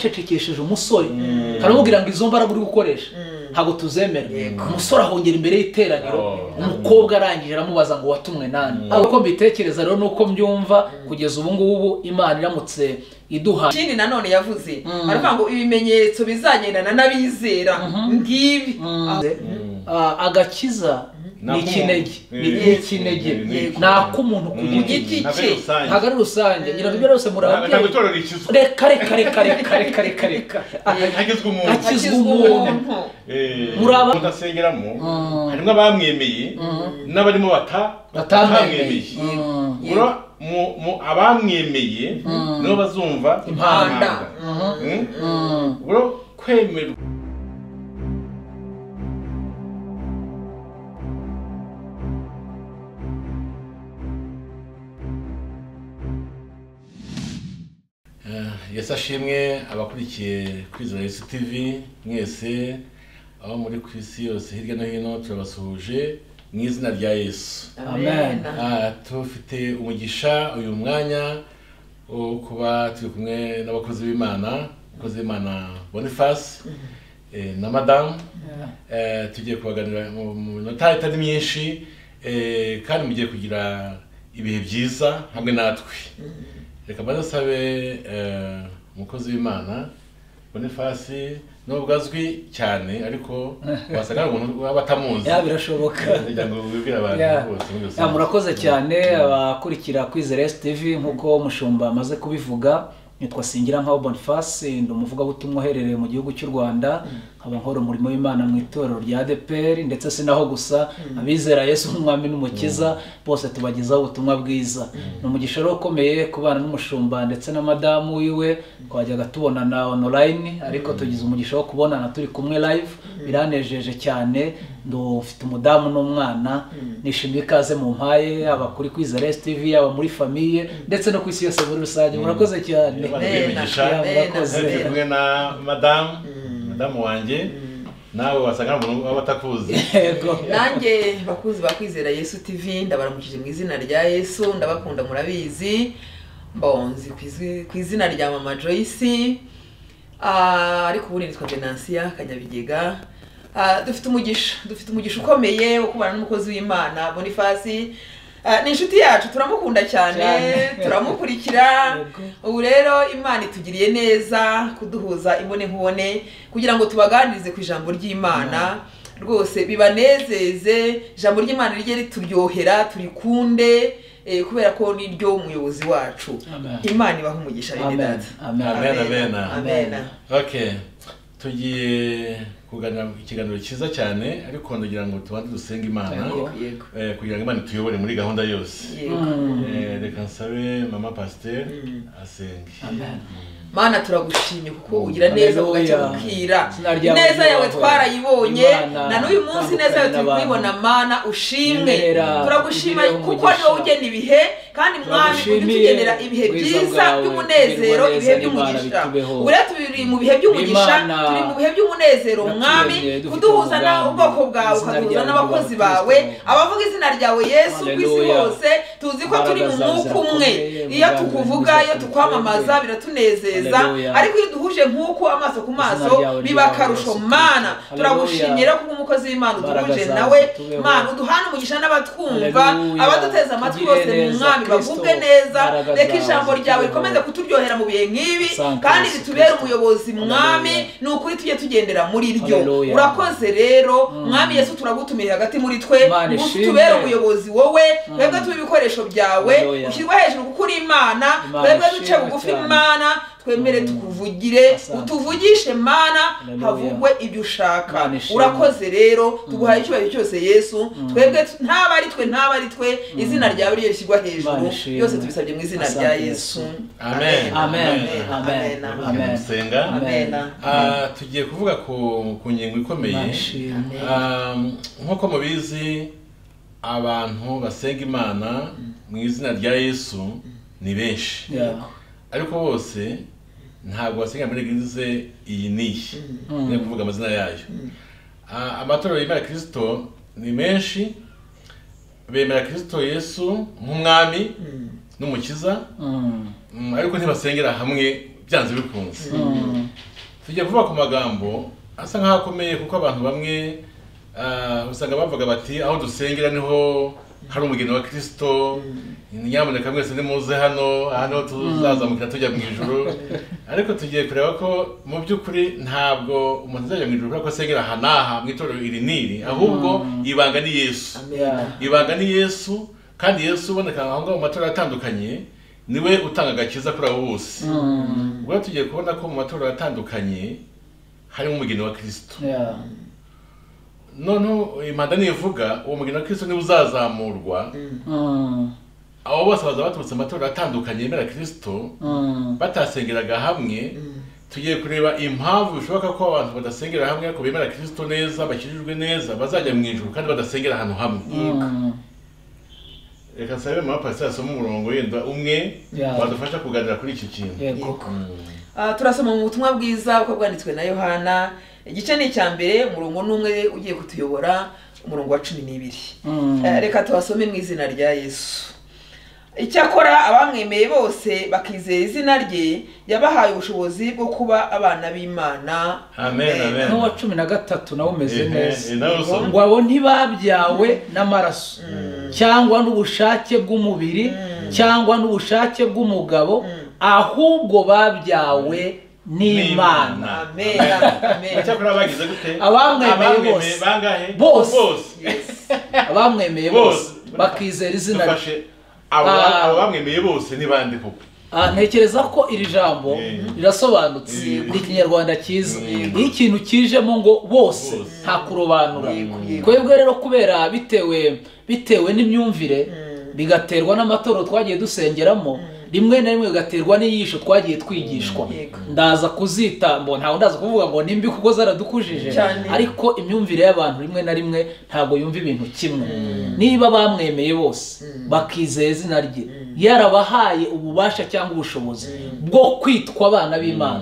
bacecekesheje umusore karamubwira ngo izo mbaraga uri gukoresha ntabwo tuzemera umusore ahongera imbere y'iteraniro umukobwa arangije aramubaza ngo watumwe nani uko mbitekereza rero nuko mbyumva kugeza ubu ngubu imana iramutse iduha ikindi nanone yavuze aravuga ngo ibimenyetso bizagendana n'abizera ngibi Ah, agakiza ni ikinege ni ni ikinege Yego. ni ak'umuntu ku giti giti ntabwo cye, ari rusange ntabwo ari rusange ngira ngo ibyo byose ntabwo murababyeyi itorero rikizwa reka reka reka reka reka reka reka hagizwe umuntu Akizwa akizwa umuntu. umuntu Eh, Muri aba- mudasengeramo Mm. harimo abamwemeye n'abarimo bata batamwemeye batamwemeye Mm. Muri a- mu- mu- abamwemeye nibo bazumva Impanda. impanda. Mm. Mm. Bro, kwemerwa Eh, yesu ashimwe abakurikiye kwizera yesu tv mwese aho muri ku isi yose hirya no hino turabasuhuje mu izina rya yesu Amen. Ah, tufite umugisha uyu mwanya wo kuba turi kumwe n'abakozi b'imana abakozi b'imana boniface eh, na madamu Eh, tugiye kubaganira mu mu minota itari myinshi eh, kandi mugiye kugira ibihe byiza hamwe natwe reka mbanze nsabe eh, umukozi w'imana boniface nubwo azwi cyane ariko wasanga hari umuntu waba atamuzi ya birashoboka kugira ngo wibwire abantu Ya. bose muri Ya, rusange. murakoze cyane abakurikira kwizera STV nk'uko mushumba amaze kubivuga nitwa singira nkaho boniface ndi umuvugabutumwa uherereye mu gihugu cy'u rwanda nkaba nkora umurimo w'imana mu itorero rya adeperi ndetse si naho gusa abizera yesu nk'umwami n'umukiza bose tubagezaho ubutumwa bwiza ni umugisha rero ukomeye kubana n'umushumba ndetse na madamu wiwe twajyaga tubonana online ariko tugize umugisha wo kubonana turi kumwe live biranejeje cyane ndufite umudamu n'umwana nishimiye ikaze mu mpaye yaba kuri kwizera STV yaba muri famiye ndetse no ku isi yose muri rusange murakoze cyane Amen. Ya, murakoze turi kumwe na madamu madamu wanjye nawe wasanga hari umuntu waba atakuzi yego nanjye bakuzi bakwizera yesu tv ndabaramukije mu izina rya yesu ndabakunda murabizi mbonzi ku izwi- ku izina rya mama joyce Ah, ariko ubu nitwa venansiya kanyabigega Ah, dufite umugisha dufite umugisha ukomeye wo kubana n'umukozi w'imana bonifasi Ah, ni inshuti yacu turamukunda cyane Cyane. turamukurikira Yego. ubu rero imana itugiriye neza kuduhuza imbone nkubone kugira ngo tubaganirize ku ijambo ry'imana rwose bibanezeze ijambo ry'imana rijye rituryohera turikunde eh, kubera ko ni ryo umuyobozi wacu Amen. imana ibaha umugisha bene Amen. data Amen. Amen, amen. amen okay tugiye kuganira ikiganiro cyiza cyane ariko ndagira ngo tubanze dusenge imana Yego. yego eh, kugira ngo imana ituyobore muri gahunda yose yego Eh, reka nsabe mama pasiteri asenge Amen. mana turagushimye kuko ugira neza Haleluya. bugacya bukira Izina ryawe neza yawe ryubahwe. twarayibonye Imana na n'uyu munsi itandukanye neza yawe turi n'abantu. kuyibona mana ushimwe Nyemera, turagushima ugirire kuko umugisha. niwe ugena ibihe kandi mwami ujya Turagushimiye utugenera ibihe ubwiza byiza bwawe, by'umunezero tugirwa neza ibihe n'Imana by'umugisha bitubeho. uriya turi mu bihe by'umugisha Imana turi mu bihe by'umunezero yaturemye, mwami dufite kuduhuza na umugambi. ubwoko bwawe Izina ukaduhuza ryawe n'abakozi ryubahwe, bawe Kristo. abavuga izina ryawe yesu ku isi Haleluya. hose tuzi ko turi mu Imbaraga zawe mwuka umwe zirakomeye, iyo umugambi tukuvuga wawe iyo ni tukwamamaza uw'iteka. biratunezeza Haleluya. ariko iyo duhuje nk'uko amaso ku maso Izina ryawe biba ryawe akarusho Yesu mana Kristo. turagushimye Haleluya. rero kuko umukozi w'imana Imbaraga uduhuje zawe nawe zitubeho. mana uduhane umugisha n'abatwumva Haleluya. abaduteze amatwi Tugire bose mu neza, mwami Kristo. bagubwe neza Imbaraga reka zawe ijambo ryawe zitubeho. rikomeze kuturyohera mu bihe nk'ibi Sante kandi Yesu ritubere Kristo. umuyobozi mwami Haleluya. ni ukuri tujye tugendera muri ryo Haleluya. urakoze rero mwami yesu turagutumiye hagati muri twe Imana ngo ishimwe. utubere umuyobozi wowe twebwe tube ibikoresho byawe Haleluya. ushyirwe hejuru kuko uri imana Imana twebwe duce ishimwe bugufi cyane. mana twemere tukuvugire Asante. utuvugishe mana Haleluya. havugwe ibyo ushaka Imana ishimwe. urakoze rero tuguhaye icyubahiro cyose yesu twebwe tu- ntaba ari twe ntaba ari twe izina ryawe ryo rishyirwa hejuru Imana ishimwe. byose tubisabye mu izina Asante rya Yesu. yesu Amen. Amen. amen Amen. Tugiye gusenga amen Ah, tugiye kuvuga ku ku ngingo ikomeye Imana ishimwe. Um, nk'uko mubizi abantu basenga imana mu izina rya yesu ni benshi Ya. ariko bose ntabwo basenga muri egize iyi n'iyi Mm. niyo kuvuga amazina yayo Ah, amatorero yemera kirisito ni menshi bemera kirisito yesu nk'umwami n'umukiza Mm. Mm, ariko ntibasengera hamwe byanze bikunze tujya vuba ku magambo asa nk'aho akomeye kuko abantu bamwe ah, usanga bavuga bati aho dusengera niho hari umugeni wa kirisito nyamuneka mwese nimuze hano aha niho tuzazamukira tujya mu ijoro ariko tugiye kureba ko mu by'ukuri ntabwo umuntu azajya mu ijoro kubera ko asengera aha n'aha mu itorero iri n'iri ahubwo ibanga ni yesu Amen. ibanga ni yesu kandi yesu uboneka aho ngaho mu matorero atandukanye niwe utanga agakiza kuri abo bose ubwo tugiye kubona ko mu matorero atandukanye harimo umugeni wa kirisito noneho impanda nivuga uwo mugeni wa kirisito niwe uzazamurwa abo bose baza baturutse amatorero atandukanye yemera kirisito batasengeraga hamwe tugiye kureba impamvu bishoboka ko abantu badasengera hamwe ariko bemera kirisito neza bakirijwe neza bazajya mu ijuru kandi badasengera ahantu hamwe reka nsabe mama pasiteri asome umurongo yenda umwe Yeah. wadufasha kuganira kuri iki kintu Ah, turasoma mu butumwa bwiza uko bwanditswe na yohana igice ni icya mbere umurongo ni umwe ugiye kutuyobora umurongo wa cumi n'ibiri Eh, reka tubasome mu izina rya yesu icyakora abamwemeye bose bakizera izina rye yabahaye ubushobozi bwo kuba abana b'imana Amen, amen. n'uwa cumi na gatatu nawe umeze Ehe, neza eh, nawe usoma. ngo abo ntibabyawe n'amaraso cyangwa n'ubushake bw'umubiri cyangwa n'ubushake bw'umugabo ahubwo babyawe n'imana amen amen icyakora bagize gute Abamwemeye Abamwemeye bose. bangahe Bose. Yes. abamwemeye bose Bose. bakizera izina rye dufashe abo Ah. abo bamwemeye bose ni bande koko Ah, ntekereza ko iri jambo Mm. rirasobanutse Yego. ni ikinyarwanda cyiza Yego. iyo ikintu kijemo ngo bose Bose. nta kurobanura Yego, yego. twebwe rero kubera bitewe bitewe n'imyumvire bigaterwa n'amatorero twagiye dusengeramo rimwe na rimwe bigaterwa n'iyisho twagiye twigishwa Yego. ndaza kuzita ngo ntawe ndaza kuvuga ngo nimbi kuko zaradukujije Cyane. ariko imyumvire y'abantu rimwe na rimwe ntabwo yumva ibintu kimwe niba bamwemeye bose bakizera izina rye yarabahaye ububasha cyangwa ubushobozi bwo kwitwa abana b'imana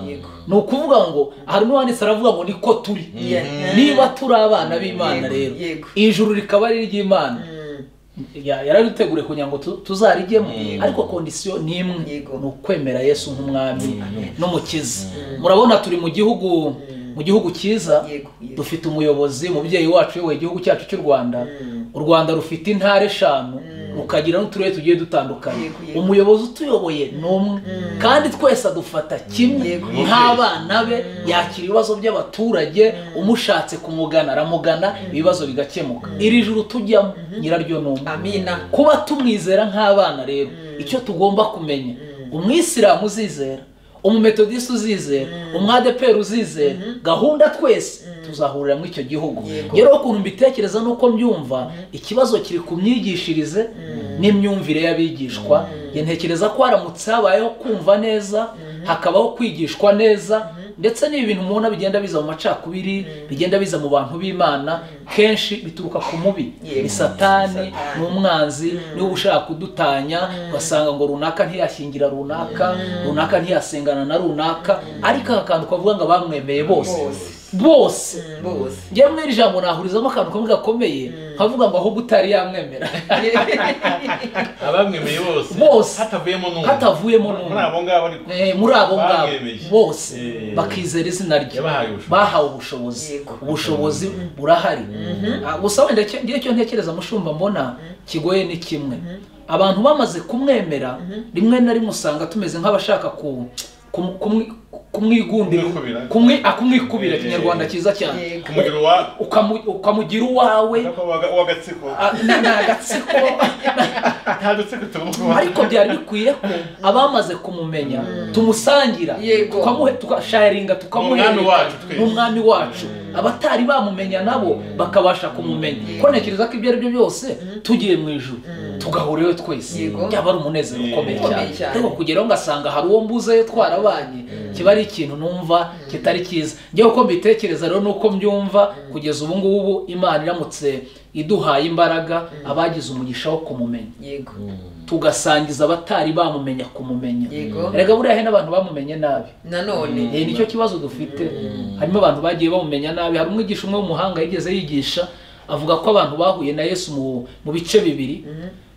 ni ukuvuga ngo harimo uwanditse aravuga ngo niko turi Yeah. niba turi abana b'imana Yego, rero yego. ijuru rikaba ari iry'imana Mm. Ya- yaraduteguriye kugira ngo tu- tuzarijyemo Yego. ariko kondisiyo ni imwe Yego. ni ukwemera yesu nk'umwami n'umukiza murabona turi mu gihugu mu gihugu cyiza Yego, yego. dufite umuyobozi umubyeyi wacu uyoboye igihugu cyacu cy'u rwanda u rwanda rufite intara eshanu rukagira n'uturere tugiye dutandukanye Yego, yego. umuyobozi utuyoboye ni umwe kandi twese adufata kimwe Yego. nk'abana be yakira ibibazo by'abaturage umushatse kumugana aramugana ibibazo bigakemuka iri juru tujyamo nyiraryo ni umwe amina kuba tumwizera nk'abana rero icyo tugomba kumenya umwisilamu uzizera umumetodisite uzizera umwadeperi uzizera gahunda twese tuzahurira muri icyo gihugu Yego. rero ukuntu mbitekereza n'uko mbyumva ikibazo kiri ku myigishirize n'imyumvire y'abigishwa Njye ntekereza ko haramutse habayeho kumva neza hakabaho kwigishwa neza ndetse n'ibi bintu mubona bigenda biza mu macakubiri bigenda biza mu bantu b'imana kenshi bituruka ku mubi Yego. ni satani Satani. ni umwanzi niba ushaka kudutanya ugasanga ngo runaka ntiyashingira runaka runaka ntiyasengana na runaka ariko aka kantu kavuga ngo abamwemeye bose Bose. bose Mm, bose njyewe muri iri jambo nahurizamo akantu kamwe gakomeye nkavuga ngo ahubwo utari yamwemera abamwemeye bose Bose. hatavuyemo n'umwe hatavuyemo muri n'umwe abo ngabo ariko Eh, muri abo ngabo Bamwemeye. bose Eh. bakizera izina rye Yabahaye ubushobozi. bahawe ubushobozi Yego. ubushobozi burahari Ah, gusa wenda icyo- ngewe icyo ntekereza mushumba mbona kigoye ni kimwe abantu bamaze kumwemera rimwe na rimwe usanga tumeze nk'abashaka ku kumu- kumwi- kumwigundira Kumwikubira. kumwi- ah, kumwikubira Eh. kinyarwanda cyiza cyane Yego. kumugiro wa Ukamu- ukamugira uwawe w'agatsiko ah, ni ni agatsiko nta dutsiko tugomba ariko byari bikwiye ko abamaze kumumenya tumusangira Yego. tukamuhe tukasharinga Ni umwami wacu twese. ni umwami wacu abatari bamumenya nabo bakabasha kumumenya ko ntekereza ko ibyo ari byo byose tugiye mu ijuru tugahura iwe twese Yego. byaba ari umunezero ukomeye Ukomeye cyane cyane. ariko kugeraho ngasanga hari uwo mbuzeyo twarabanye kiba ari ikintu numva kitari cyiza njyewe uko mbitekereza rero nuko mbyumva kugeza ubu ngubu imana iramutse iduhaye imbaraga abagize umugisha wo kumumenya yego tugasangiza abatari bamumenya kumumenya Yego. rega buriya hari n'abantu bamumenye nabi nanone Eh, nicyo kibazo dufite harimo abantu bagiye bamumenya nabi hari umwigisha umwe w'umuhanga yigeze yigisha avuga ko abantu bahuye na yesu mu, mu bice bibiri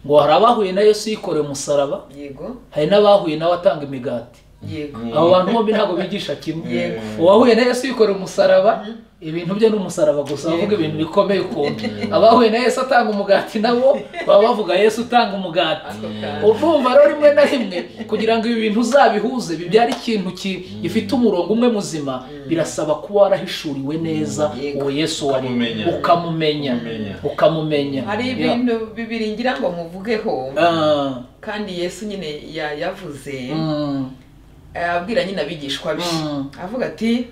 ngo hari abahuye na yesu yikorewe umusaraba yego hari n'abahuye nawe atanga imigati yego Mm. abo bantu bombi ntabwo bigisha kimwe Yego. uwahuye na yesu yikorera umusaraba ibintu bye ni umusaraba gusa bavuga ibintu bikomeye ukuntu abahuye na yesu atanga umugati nabo baba bavuga yesu utanga umugati ako kantu urumva rero rimwe na rimwe kugira ngo ibi bintu uzabihuze bibyare ikintu ki- gifite umurongo umwe muzima birasaba kuba warahishuriwe neza Yego. uwo yesu wari Ukamumenya. ukamumenya Ukamumenya. ukamumenya hari Yeah. ibintu bibiri ngira ngo muvugeho Ah, kandi yesu nyine ya- yavuze mm, abwira nyine abigishwa be Mm. avuga ati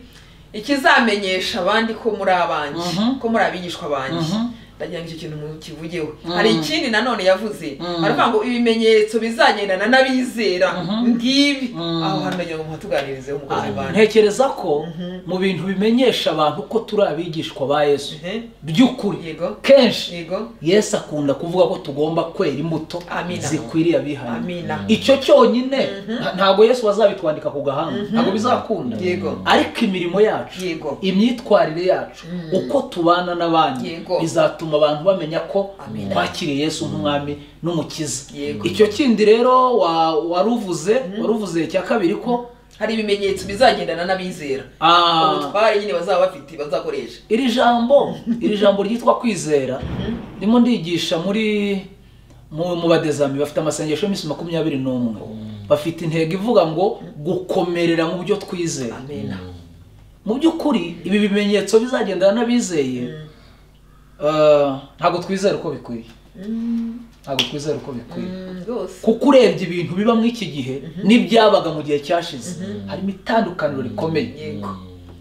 ikizamenyesha abandi ko muri abanjye Mhm. ko muri abigishwa banjye Mhm. ndagira ngo icyo kintu mukivugeho Mm. hari ikindi nanone yavuze Mm. aravuga ngo ibimenyetso bizagendana n'abizera Mhm. ngibi Mm. aho hantu ndagira ngo muhatuganirizeho umukozi ah, wanjye ntekereza ko Mhm. mu bintu bimenyesha abantu ko turi abigishwa ba yesu Mhm. by'ukuri yego kenshi yego yesu akunda kuvuga ko tugomba kwera imbuto Amina. zikwiriye abihaye amina icyo cyonyine nta- ntabwo yesu bazabitwandika ku gahanga ntabwo bizakunda Yego. ariko imirimo yacu Yego. imyitwarire yacu uko tubana n'abandi Yego. bizatuma abantu bamenya ko Amina. twakiriye yesu nk'umwami n'umukiza Yego. icyo kindi rero wa- waruvuze waruvuze cya kabiri ko hari ibimenyetso bizagendana n'abizera ah, ubutware nyine bazaba bafite bazakoresha iri jambo iri jambo ryitwa kwizera ndimo ndigisha muri mu mu badezami bafite amasengesho y'iminsi makumyabiri n'umwe bafite intego ivuga ngo gukomerera mu byo twizera amena mu by'ukuri ibi bimenyetso bizagendana n'abizeye eh, ntabwo twizera uko bikwiye ntabwo twizera uko bikwiye rwose kuko urebye ibintu biba muri iki gihe n'ibyabaga mu gihe cyashize harimo itandukaniro rikomeye yego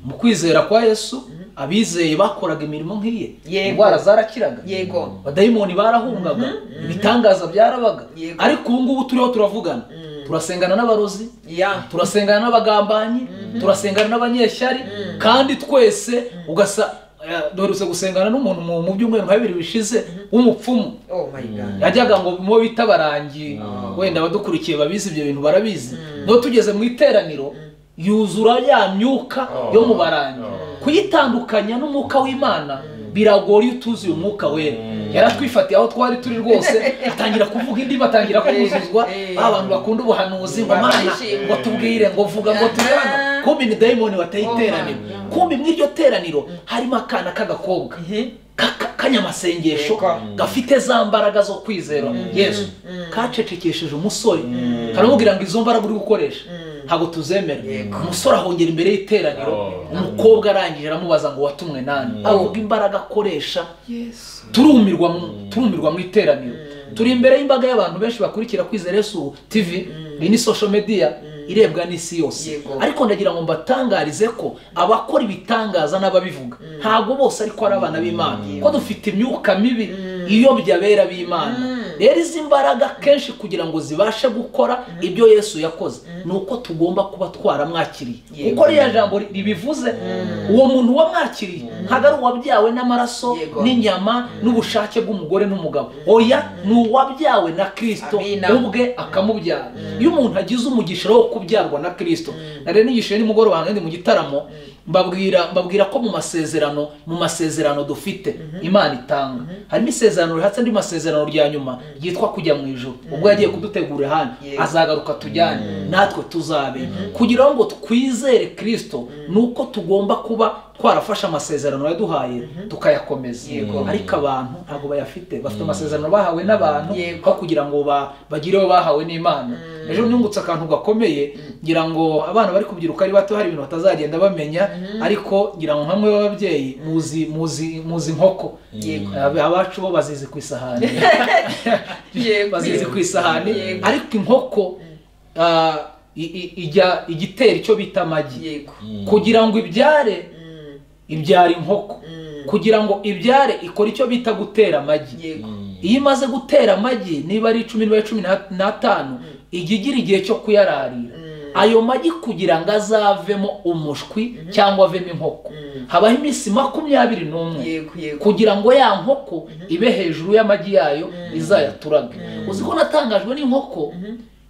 mu kwizera kwa yesu abizeye bakoraga imirimo nk'iye Yego. indwara zarakiraga yego abadayimoni barahungaga ibitangaza byarabaga Yego. ariko ubu ngubu turiho turavugana turasengana n'abarozi ya turasengana n'abagambanyi turasengana n'abanyeshyari kandi twese ugasa eh, duherutse gusengana n'umuntu mu- mu byumweru nka bibiri bishize w'umupfumu oh my god yajyaga ngo mubo bita abarangi wenda abadukurikiye babizi ibyo bintu barabizi no tugeze mu iteraniro yuzura ya myuka Oh. yo mu barangi Oh. kuyitandukanya n'umwuka w'imana biragora iyo utuzuye umwuka wera Mm. yaratwifatiye aho twari turi rwose atangira kuvuga indi batangira kuzuzwa Eh. ba bantu bakunda ubuhanuzi ngo mana Barishimye. ngo tubwire ngo vuga ngo tube hano Ah. kumbe ni dayimoni wateye Oh, iteraniro man. kumbe muri iryo teraniro harimo akana k'agakobwa Mhm. ka- ka- kanyamasengesho Yego. gafite za mbaraga zo kwizera yesu kacecekesheje umusore karamubwira ngo izo mbaraga uri gukoresha ntabwo tuzemera Yego. umusore ahongera imbere y'iteraniro Oh. umukobwa arangije aramubaza ngo watumwe nani Mm. avuga imbaraga akoresha yesu turumirwa mu- turumirwa mu iteraniro turi imbere y'imbaga y'abantu benshi bakurikira kwizera yesu tv iyi ni social media irebwa n'isi yose Yego. ariko ndagira ngo mbatangarize ko abakora ibitangaza n'ababivuga ntabwo bose ariko ari abana b'imana ko dufite imyuka mibi iyobya abera b'imana rero izi mbaraga kenshi kugira ngo zibashe gukora ibyo yesu yakoze ni uko tugomba kuba twaramwakiriye Yego. kuko ririya jambo ri- ribivuze uwo muntu wamwakiriye ntabwo ari uwabyawe n'amaraso Yego. n'inyama inyama n'ubushake bw'umugore n'umugabo oya ni uwabyawe na kirisito Amina. ubwe akamubyara iyo umuntu agize umugisha wo kubyarwa na kirisito nari nigishiye nimugoroba hano ndi mu gitaramo mbabwira mbabwira ko mu masezerano mu masezerano dufite imana itanga harimo isezerano rihatse andi masezerano rya nyuma ryitwa kujya mu ijoro ubwo yagiye kudutegura hano Yego. azagaruka tujyane natwe tuzabe kugira ngo twizere kirisito ni uko tugomba kuba twarafashe amasezerano yaduhaye tukayakomeza Yego. ariko abantu ntabwo bayafite bafite amasezerano bahawe n'abantu Yego. aho kugira ngo ba- bagire ayo bahawe n'imana ejo nungutse akantu gakomeye ngira ngo abana bari kubyiruka ari bato hari ibintu batazagenda bamenya ariko ngira ngo nka mwe b'ababyeyi muzi muzi muzi inkoko Yego. Ab- abacu bo bazizi ku isahani yego bazizi ku isahani Yego. ariko inkoko ah, i- i- ijya igitera icyo bita amagi yego kugira ngo ibyare ibyara inkoko kugira ngo ibyare ikora icyo bita gutera amagi yego iyo imaze gutera amagi niba ari icumi niba ari cumi na- n'atanu ijya igira igihe cyo kuyararira ayo magi kugira ngo azavemo umushwi cyangwa avemo inkoko habaho iminsi makumyabiri n'umwe yego yego kugira ngo ya nkoko ibe hejuru y'amagi yayo izayaturage uzi ko natangajwe n'inkoko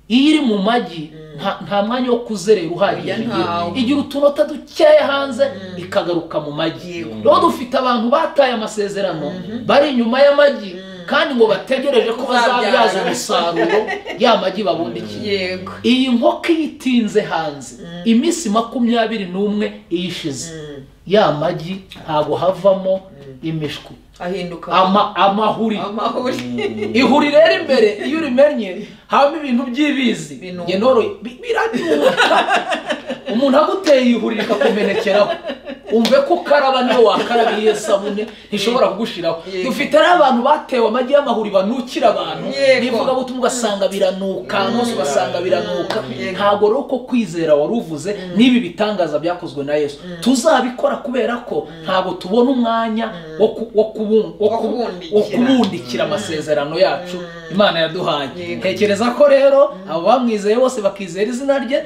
iyo iri mu magi nta- nta mwanya wo kuzerera uhagije Oya, igira- ntawo. igira utunota dukeya hanze ikagaruka mu magi Yego. rero dufite abantu bataye amasezerano bari inyuma y'amagi kandi ngo bategereje ko bazabyaza Bazabyara. umusaruro ya magi babundikiye yego iyi nkoko iyo itinze hanze iminsi makumyabiri n'umwe iyishize ya magi ntabwo havamo imishwi ahinduka ama amahuri amahuri ihuri rero imbere iyo urimenye habamo ibintu by'ibizi Binuka. njye noroye bi- biranuka umuntu aguteye ihuri rikakumenekeraho umve ko ukaraba niyo wakaraba iyo sabune ntishobora kugushiraho Yego. dufite n'abantu batewe amagi y'amahuri banukira abantu Yego. n'ivugabutumwa ugasanga biranuka munsi ugasanga biranuka Yego. ntabwo rero ko kwizera wari uvuze n'ibi bitangaza byakozwe na yesu tuzabikora kubera ko ntabwo tubona umwanya wo ku- wo kubun- wo Wo kubu- kubundikira. wo kubundikira amasezerano yacu imana yaduhaye Yego. ntekereza ko rero abo bamwizeye bose bakizera izina rye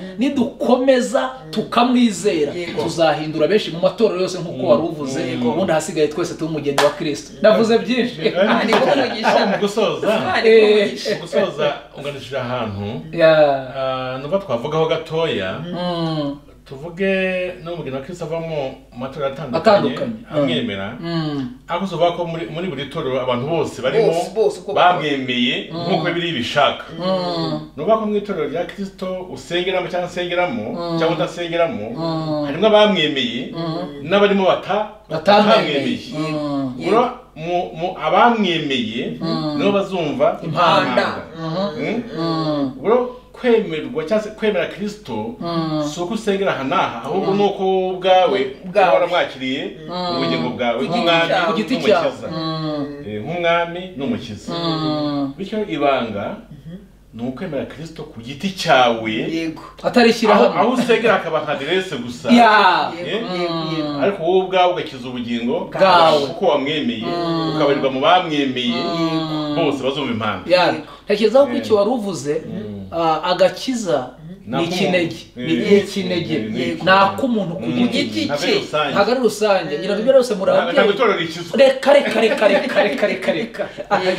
nidukomeza tukamwizera Yego. tuzahindura benshi mu matorero yose nk'uko wari uvuze ubundi ahasigaye twese tube umugeni wa kirisito ndavuze byinshi ni wo mugisha. Aho mu gusoza Aha, ni wo mugisha. mu gusoza unganishije ahantu Yeah. ah, nubwo twavugaho gatoya Mm. tuvuge n'umugeni wa kristo avamo mu matorero Atandukanye. atandukanye amwemera Mm. ariko usobanura ko muri muri buri torero abantu bose barimo Bose, bose uko bamwemeye nk'uko bibiri bishaka ni ukuvuga ko mu itorero rya kirisito usengeramo cyangwa usengeramo cyangwa udasengeramo harimo abamwemeye n'abarimo bata- batamwemeye batamwemeye ubwo mu mu abamwemeye nibo bazumva Impanda. Mm? ubwo kwemerwa cyangwa se kwemera kirisito si uko usengera aha n'aha ahubwo ni uko wowe ubwawe Ubwawe. uba waramwakiriye ubugingo bwawe nk'umwami cyawe. ku giti cyawe n'umukiza Eh, nk'umwami n'umukiza bityo ibanga ni ukwemera kirisito ku giti cyawe yego atari aho ishyirahamwe aho usengera hakaba nka aderese gusa Yeah. yego Mm. yego yego ariko wowe ubwawe ugakiza ubugingo Bwawe. kuko wamwemeye ukabarirwa mu bamwemeye bose bazumva impamvu Yeah. ntekereza ko Yeah. icyo wari uvuze ah, agakiza ni Nak'umuntu. ikinege Ni- Yeah. ni ikinege Yeah. ni ak'umuntu ku Umuntu. giti giti Ntabwo cye. ari rusange. ntabwo ari rusange ngira ngo ibyo byose Ntabwo- murababyeyi ntabwo itorero rikizwa reka reka reka reka reka reka reka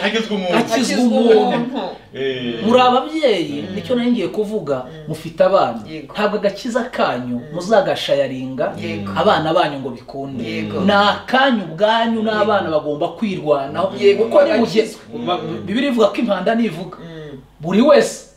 hakizwa umuntu Haki- akizwa Akizwa umuntu. umuntu Eh, muri ababyeyi nicyo nari ngiye kuvuga mufite abana Yego. ntabwo agakiza kanyu muzagashayaringa Yego. abana banyu ngo bikunde Yego. ni akanyu ubwanyu n'abana bagomba kwirwanaho Yego, kuko ni mu gihe agakizwa. ba- bibiri ivuga ko impanda ntivuga Mm. buri wese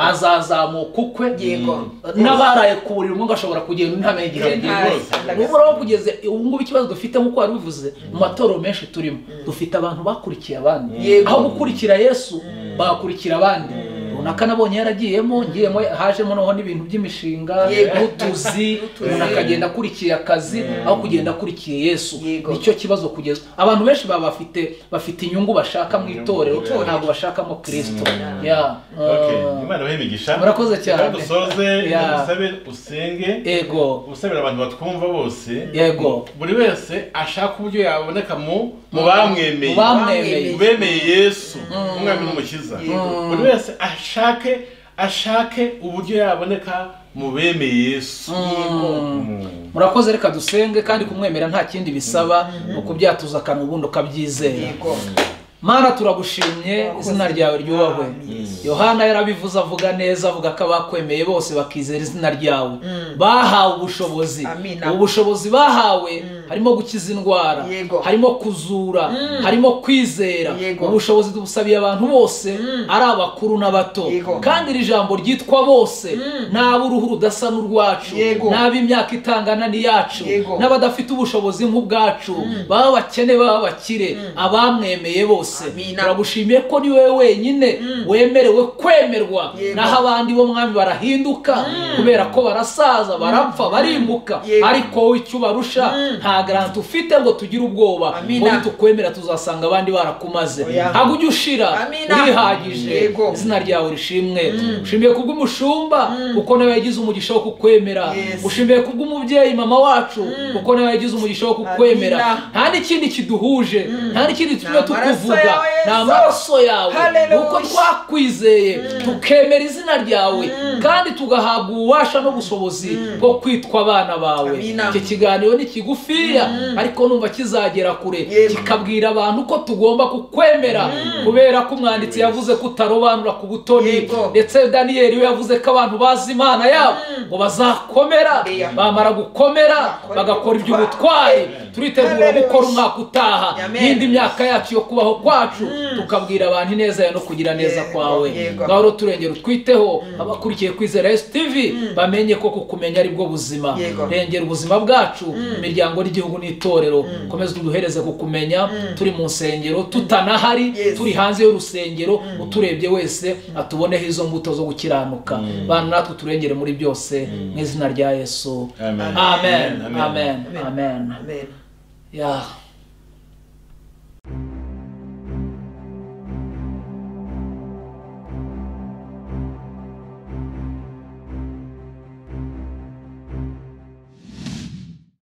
azazamuka ukwe yego n'abaraye ku buriri umwe ashobora kugenda undi ntamenye igihe yagiye Hasi, uhoraho kugeze ubu ngubu ikibazo dufite nk'uko wari bivuze mu matorero menshi turimo dufite abantu bakurikiye abandi Yego. aho gukurikira yesu bakurikira abandi runaka nabonye yaragiyemo ngiyemo hajemo noneho n'ibintu by'imishinga Yego. n'utuzi umuntu akagenda akurikiye akazi aho kugenda akurikiye yesu Yego. nicyo kibazo kugeza abantu benshi baba bafite bafite inyungu bashaka mu itorero Itorero. ntabwo bashakamo kirisito Mm. Yeah. okay, Uh, imana ibahe imigisha murakoze cyane. Reka dusoze Yeah. dusabe usenge ego usabira abantu batwumva bose yego buri wese ashaka uburyo yaboneka mu mu bamwemeye Mu bamwemeye. Mu bemeye yesu umwami n'umukiza Yego. buri wese ashake ashake uburyo yaboneka mu bemeye yesu Mm. murakoze reka dusenge kandi kumwemera nta kindi bisaba ni ukubyatuza akanwa ubundi ukabyizera yego mana turagushimye izina ryawe ryubahwe yohana yarabivuze avuga neza avuga ko abakwemeye bose bakizera izina ryawe bahawe ubushobozi Amina. ubu bushobozi bahawe harimo gukiza indwara Yego. harimo kuzura harimo kwizera Yego. ubu bushobozi tubusabiye abantu bose ari abakuru n'abato Yego. kandi iri jambo ryitwa bose n'ab'uruhu rudasa n'urwacu Yego. n'ab'imyaka itangana n'iyacu Yego. n'abadafite ubushobozi nk'ubwacu baba abakene baba abakire abamwemeye bose Amina. turagushimiye ko ni wowe wenyine wemerewe kwemerwa Yego. naho abandi bo mwami barahinduka kubera ko barasaza barapfa barimuka Yego. ariko wowe icyo ubarusha nta garanti ufite ngo tugire ubwoba Amina. ngo tukwemera tuzasanga abandi barakumaze Oya. ntabwo ujya ushira Amina. urihagije Yego. izina ryawe rishimwe ushimiye kubw'umushumba kuko nawe yagize umugisha wo kukwemera Yes. ushimiye kubw'umubyeyi mama wacu kuko nawe yagize umugisha wo kukwemera Amina. nta n'ikindi kiduhuje nta n'ikindi tujya Ni amaraso tukuvuga yawe, ni Yesu. amaraso yawe Hallelujah. kuko twakwizeye tukemera izina ryawe kandi tugahabwa ububasha n'ubushobozi bwo kwitwa abana bawe Amina. iki kiganiro ni kigufiya ariko numva kizagera kure Yego. kikabwira abantu ko tugomba kukwemera kubera ko umwanditsi yavuze ko utarobanura ku butoni Yego. ndetse daniyeli we yavuze ko abantu bazi imana yabo ngo bazakomera Oya. bamara gukomera Bakora bagakora iby'ubutwari. iby'ubutwari turitegura Hallelujah. gukora umwaka utaha Amen. n'indi myaka yacu yo kubaho kwacu tukabwira abantu ineza yawe no kugira neza Yego, kwawe yego. ngaho rero turengera utwiteho abakurikiye kwizera esi tivi bamenye ko kukumenya ari bwo buzima Yego. rengera ubuzima bwacu imiryango n'igihugu n'itorero komeza uduhereze kukumenya turi mu nsengero tutanahari Yes. turi hanze y'urusengero uturebye wese atuboneho izo mbuto zo gukiranuka bana natwe turengere muri byose mu izina rya yesu Amen. amen amen Amen. Amen. amen amen Yeah.